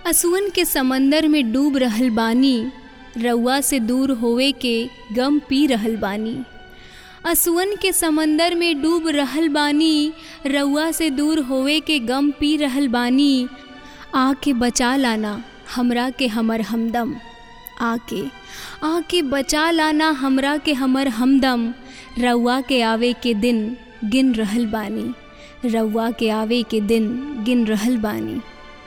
असुअन के समंदर में डूब रहल बानी रउआ से दूर होवे के गम पी रहल बानी असुअन के समंदर में डूब रहल बानी रउआ से दूर होवे के गम पी रहल बानी आके बचा लाना हमरा के हमर हमदम आके आके बचा लाना हमरा के हमर हमदम रउआ के आवे के दिन गिन रहल बानी रउआ के आवे के दिन गिन रहल बानी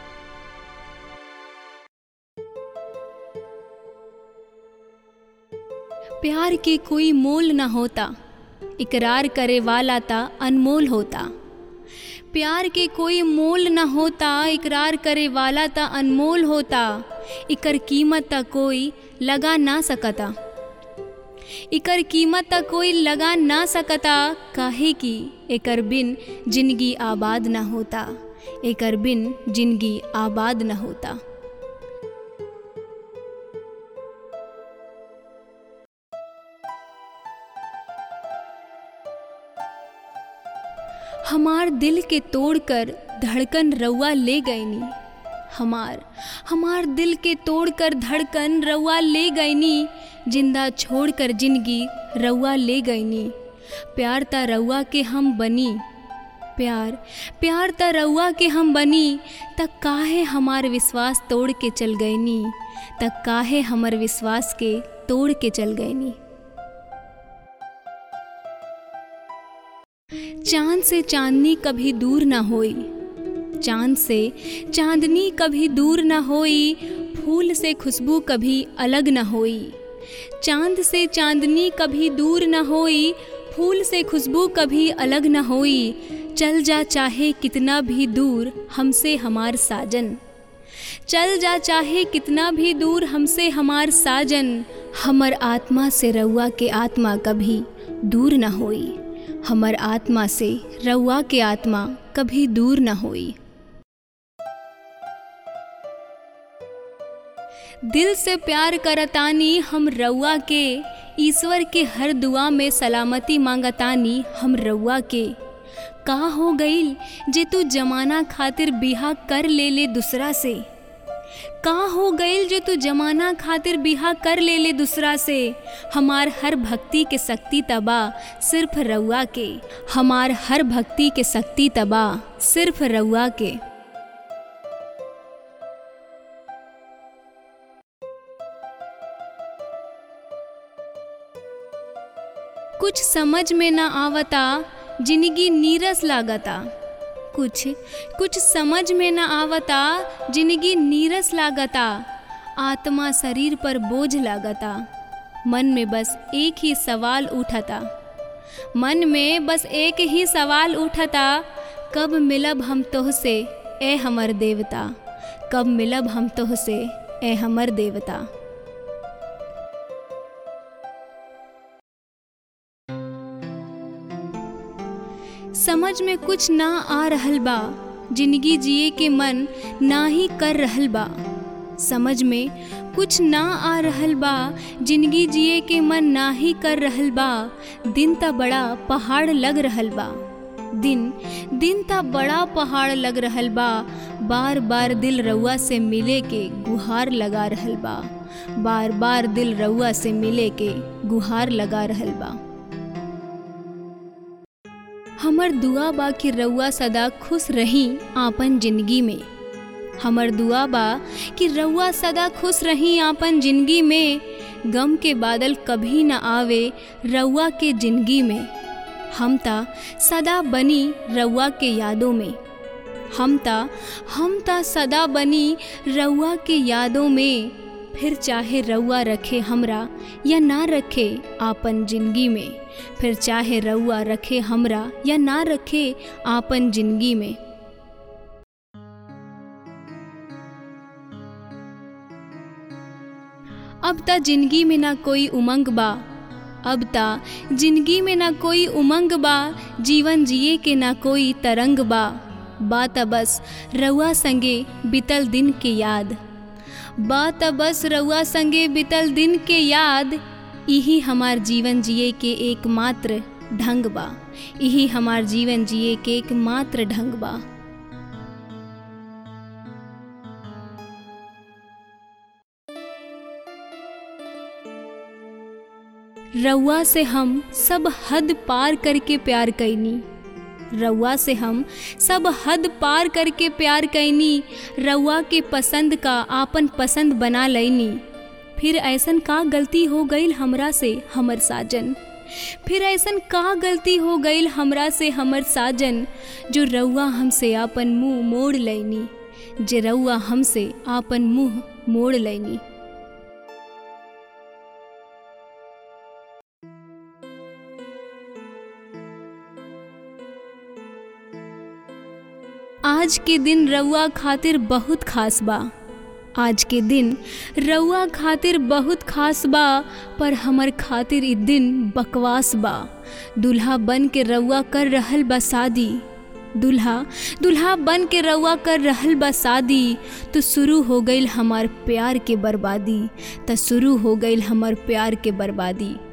प्यार के कोई मोल न होता इकरार करे वाला ता अनमोल होता प्यार के कोई मोल न होता इकरार करे वाला ता अनमोल होता इकर कीमत ता कोई लगा ना सकता इकर कीमत ता कोई लगा ना सकता काहे कि एकर बिन जिंदगी आबाद न होता एकर बिन जिंदगी आबाद न होता हमार दिल के तोड़कर धड़कन रउआ ले गईनी हमार हमार दिल के तोड़कर धड़कन रउआ ले गईनी जिंदा छोड़कर जिंदगी रउआ ले गईनी प्यार ता रउआ के हम बनी प्यार प्यार ता रउआ के हम बनी तक काहे हमार विश्वास तोड़ के चल गईनी तक काहे हमर विश्वास के तोड़ के चल गईनी चांद से चांदनी कभी दूर न होई चांद से चांदनी कभी दूर न होई फूल से खुशबू कभी अलग न होई चांद से चांदनी कभी दूर न होई फूल से खुशबू कभी अलग न होई चल जा चाहे कितना भी दूर हमसे हमार साजन चल जा चाहे कितना भी दूर हमसे हमार साजन हमर आत्मा से रउआ के आत्मा कभी दूर न होई हमर आत्मा से रउआ के आत्मा कभी दूर न होई दिल से प्यार करतानी हम रउआ के ईश्वर के हर दुआ में सलामती मांगतानी हम रउआ के का हो गईल जे तू जमाना खातिर बिहा कर ले ले दूसरा से का हो गईल जो तू जमाना खातिर बिहा कर ले ले दूसरा से हमार हर भक्ति के शक्ति तबा सिर्फ रउआ के हमार हर भक्ति के शक्ति तबा सिर्फ रउआ के कुछ समझ में ना आवता जिंदगी नीरस लागता कुछ कुछ समझ में न आवता जिंदगी नीरस लागता आत्मा शरीर पर बोझ लागता मन में बस एक ही सवाल उठता मन में बस एक ही सवाल उठता कब मिलब हम तोह से ए हमर देवता कब मिलब हम तोह से ए हमर देवता समझ में कुछ ना आ रहल बा जिंदगी जिए के मन ना ही कर रहल बा समझ में कुछ ना आ रहल बा जिंदगी जिए के मन ना ही कर रहल बा दिन त बड़ा पहाड़ लग रहल बा दिन दिन त बड़ा पहाड़ लग रहल बा बार बार दिल रउआ से मिले के गुहार लगा रहल बा बार बार दिल रउआ से मिले के गुहार लगा रहल बा हमर दुआ बा कि रउआ सदा खुश रही आपन जिंदगी में हमर दुआ बा कि रउआ सदा खुश रही आपन जिंदगी में गम के बादल कभी न आवे रउआ के जिंदगी में हम ता सदा बनी रउआ के यादों में हम ता हम ता सदा बनी रउआ के यादों में फिर चाहे रउआ रखे हमरा या ना रखे आपन जिंदगी में फिर चाहे रउआ रखे हमरा या ना रखे आपन जिंदगी में अब ता जिंदगी में ना कोई उमंग बा अब ता जिंदगी में ना कोई उमंग बा जीवन जिए के ना कोई तरंग बा बात बस रउआ संगे बितल दिन के याद बात बस रउआ संगे बितल दिन के याद यही हमार जीवन जिए के एकमात्र ढंग बा यही हमार जीवन जिए के एकमात्र ढंग बा रउआ से हम सब हद पार करके प्यार कैनी रउआ से हम सब हद पार करके प्यार कैनी रउआ के पसंद का आपन पसंद बना लैनी फिर ऐसन का गलती हो गईल हमरा से हमर साजन फिर ऐसन का गलती हो गईल हमरा से हमर साजन जो रउआ हमसे आपन मुंह मोड़ लैनी जे रउआ हमसे आपन मुंह मोड़ लैनी आज के दिन रउआ खातिर बहुत खास बा आज के दिन रउआ खातिर बहुत खास बा पर हमर खातिर ई दिन बकवास बा दूल्हा बन के रउआ कर रहल बा शादी दूल्हा दूल्हा बन के रउआ कर रहल बा शादी तो शुरू हो गईल हमार प्यार के बर्बादी तो शुरू हो गईल हमार प्यार के बर्बादी